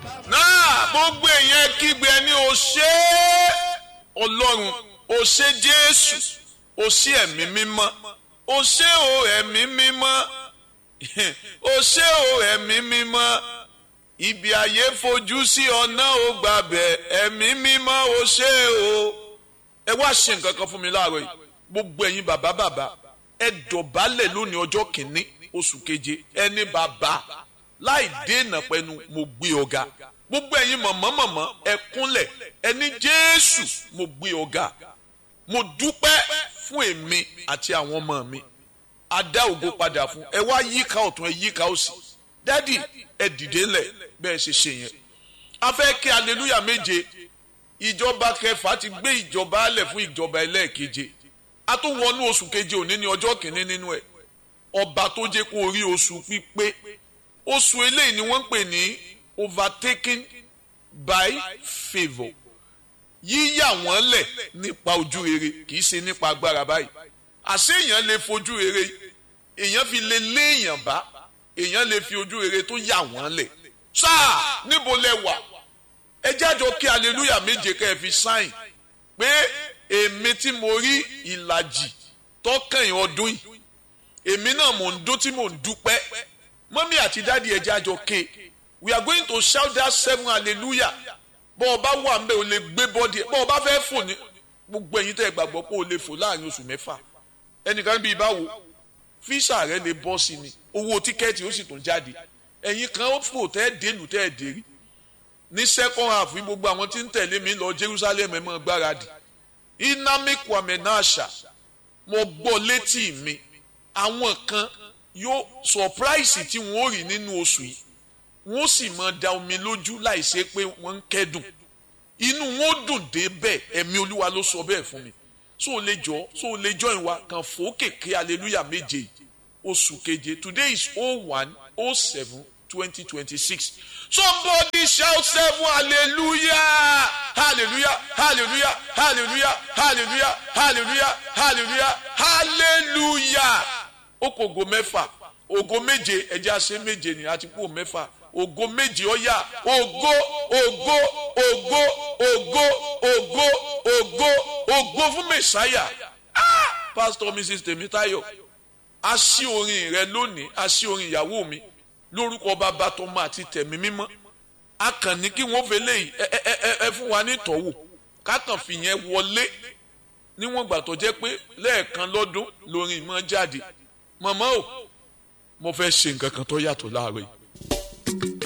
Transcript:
náà gbogbo èèyàn kígbe ẹni o ṣé ọlọ́run o ṣé jésù o ṣé ẹ̀mí mímọ́ o ṣé o ẹ̀mí mímọ́ o ṣé o ẹ̀mí mímọ́ ibi ayé fojú sí ọ̀nà ò gbàbẹ̀ ẹ̀mí mímọ́ o ṣé o ẹ wá ṣe nǹkan kan fún mi láàárọ̀ yìí gbogbo ẹ̀yin bàbá bàbá ẹ dọ̀bálẹ̀ lónìí ọjọ́ kìíní oṣù keje ẹni bàbá láì dènà pẹ̀lú mo gbé ọ̀gá gbogbo ẹ̀yin mọ̀mọ́ mọ̀mọ́ ẹ kúnlẹ̀ ẹni jésù mo gbé ọ̀gá mo dúpẹ́ fún èmi àti àwọn ọmọ mi a dá ògo padà fún ẹ wá yíká ọ̀tún ẹ yíká òsì dádì ẹ dìde ńlẹ̀ bẹ́ẹ̀ ṣe ṣe yẹn a fẹ́ kí aleluya méje ìjọba kẹfà ti gbé ìjọba alẹ̀ fún ìjọba ẹlẹ́ẹ̀keje a tún wọnú oṣù keje òní ní ọjọ́ kìíní nínú ẹ̀ ọba tó jẹ́ kó rí oṣù pípé oṣù eléyìí ni wọ́n ń pè ní overtaken by favour yíyà wọ́n lẹ̀ nípa ojú rere kì í ṣe nípa agbára báyìí àṣé èèyàn lè fojú rere èèyàn fi lè lé èèyàn bá èèyàn lè fi ojú rere tó yà wọ́n lẹ̀ sáà níbo lẹ wà ẹ jájọ kí aleluya méje kẹ́ ẹ fi sáìn pé èmi tí mo rí ìlàjì tọkàn ọdún yìí èmi náà mò ń dún tí mò ń dúpẹ́ mọ́mí àti dáàdi ẹ jájọ ké we are going to shout that seven hallelujah bọ́ ọ bá wà ń bẹ́ o lè gbé bọ́dì ẹ̀ bọ́ ọ bá fẹ́ fò ní gbogbo ẹ̀yin tẹ́ ẹ gbàgbọ́ pé o lè fò láàrin oṣù mẹ́fà ẹnìkan bíi báwo fíṣà rẹ lè bọ́ sí ni owó tíkẹ́ẹ̀tì ó sì tún jáde ẹ̀yin kan ó fò tẹ́ ẹ dénú tẹ́ ẹ dérí ní second half ní gbogbo àwọn tí ń tẹ̀lé mi lọ Jerusalem ẹ̀ mọ́ gbáradì inami kwame nasha mo gbọ́ létí mi àwọn kan yóò surprise tí wọ́n ó rí nínú oṣù yìí wọ́n sì máa da omi lójú láì ṣe pé wọ́n ń kẹ́dùn inú wọn ó dùn dé bẹ́ẹ̀ ẹ̀mí olúwa ló sọ bẹ́ẹ̀ fún mi so lè jọ so lè jọ ìwà kan fòókèké hallelujah méje oṣù keje today is oh one oh seven twenty twenty six somebody shout seven hallelujah hallelujah hallelujah hallelujah hallelujah hallelujah hallelujah hallelujah ó kò ògo mẹ́fà ògo méje ẹ̀jẹ̀ àṣẹ méje ni àti kú mẹ́fà ògo méje ọ̀yà ògo ògo ògo ògo ògo ògo ògo fún mẹsàáyà ah pastor mrs tèmítáyọ̀ a ṣí orin rẹ lónìí a ṣí orin ìyàwó mi lórúkọ bàbá tọmọ àti tẹ̀mí mímọ́ a kàn ní kí wọ́n fẹlẹ yìí ẹ ẹ ẹ ẹ fún wa ní ìtọ́wò kákan fìyẹn wọlé níwọ̀n gbà tó jẹ́ pé lẹ́ẹ̀kan lọ́dún lórin ìmọ̀ jáde màmá o mo fẹ́ ṣe nǹkan kan tó yàtọ̀ láàárọ̀ yìí